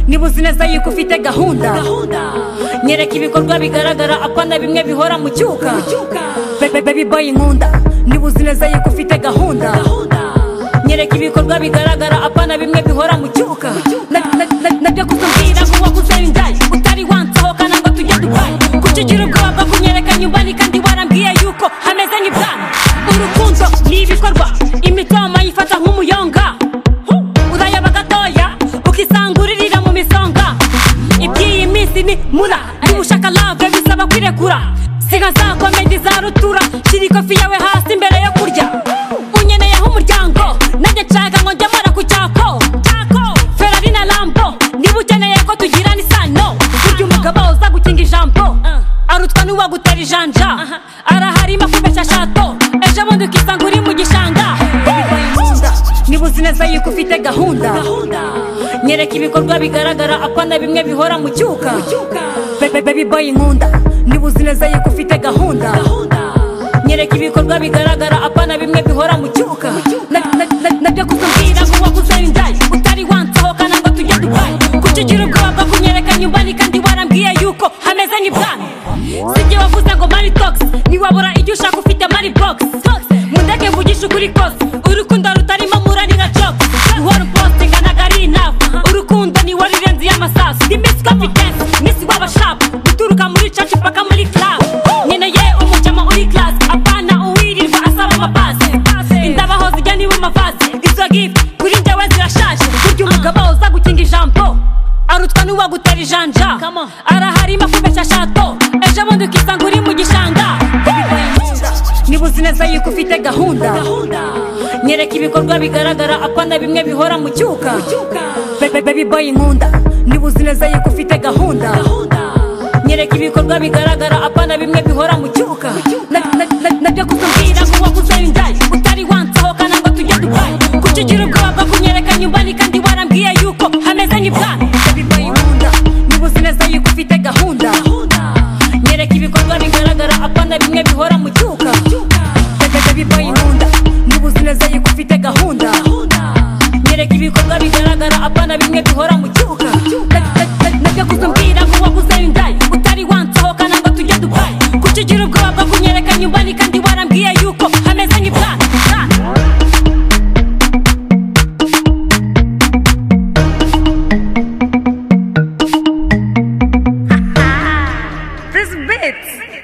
niba uzi neza yuko ufite gahunda nyereka ibikorwa bigaragara apana bimwe bihora mu cyuka Be- baby boy nkunda niba uzi neza yuko ufite gahunda nyereka ibikorwa bigaragara apana bimwe bihora mu cyuka Na- na- na- nabyo kuzumbwira vuba kuzendaye utari wansohokana ngo tujye dubaye kuki ugira ubwoba bwo kunyereka nyumbani kandi warambwiye yuko hameze nk'ibwami urukundo ni ibikorwa imitoma yifata nk'umuyonga urayaba gatoya ukisanga uririra mu misonga iby'iyi minsi ni mura niba ushaka lave bisaba kwirekura siga za komedi za rutura shyira ikofi yawe hasi imbere yo kurya unyeneyeho umuryango nanjye nshaka ngo njye mara ku cyako cyako ferari na lambo niba ukeneye ko tugirana isano burya umugabo uza gukinga ijambo arutwa n'uwagutera ijanja araharima kubeshya shato ejo bundi ukisanga uri mu gishanga niba uzi neza yuko ufite gahunda nyereka ibikorwa bigaragara apana bimwe bihora mu cyuka Be- be- baby boy nkunda niba uzi neza yuko ufite gahunda nyereka ibikorwa bigaragara apana bimwe bihora mu cyuka Na- na- na- nabyo kuzumbwira vuba kuzendaye utari wansohokana ngo tujye dubaye kuki ugira ubwoba bwo kunyereka nyumbani kandi warambwiye yuko hameze nk'ibwami sijye wavuze ngo mari togisi ntiwabura icyo ushaka ufite mari bogisi mundeke mvugishe ukuri kose urukundo rutarimo muranira jokisi uhora upostinga ntago ari inavu urukundo ni wowe irenze y'amasasu ndi misi kompidensi misi w'abashapu uturuka muri caci paka muri klabu nkeneye umujamo uri klasi apana uwirirwa asaba amapasi indabaho zijya niba amavazi izo gifu kuri njyewe zirashaje burya umugabo uza gukinga ijambo arutwa n'uwagutera ijanja araharima kubeshya shato ejo bundi ukisanga uri mu gishanga niba uzi neza yuko ufite gahunda nyereka ibikorwa bigaragara apana bimwe bihora mu cyuka Be- be- baby boy nkunda niba uzi neza yuko ufite gahunda nyereka ibikorwa bigaragara apana bimwe bihora mu cyuka Na- na- na- nabyo kuzumbwira vuba kuzendaye utari wansohokana ngo tujye dubaye kuki ugira ubwoba bwo kunyereka nyumbani kandi warambwiye yuko hameze nk'ibwami Baby boy nkunda niba uzi neza yuko ufite gahunda nyereka ibikorwa bigaragara apana bimwe bihora mu cyuka Baby- baby boy nkunda niba uzi neza yuko ufite gahunda nyereka ibikorwa bigaragara apana bimwe bihora mu cyuka Na- na- na- nabyo kuzumbwira vuba kuzendaye utari wansohokana ngo tujye dubaye kuki ugira ubwoba bwo kunyereka nyumbani kandi warambwiye yuko hameze nk'ibwami Bwami. This bit.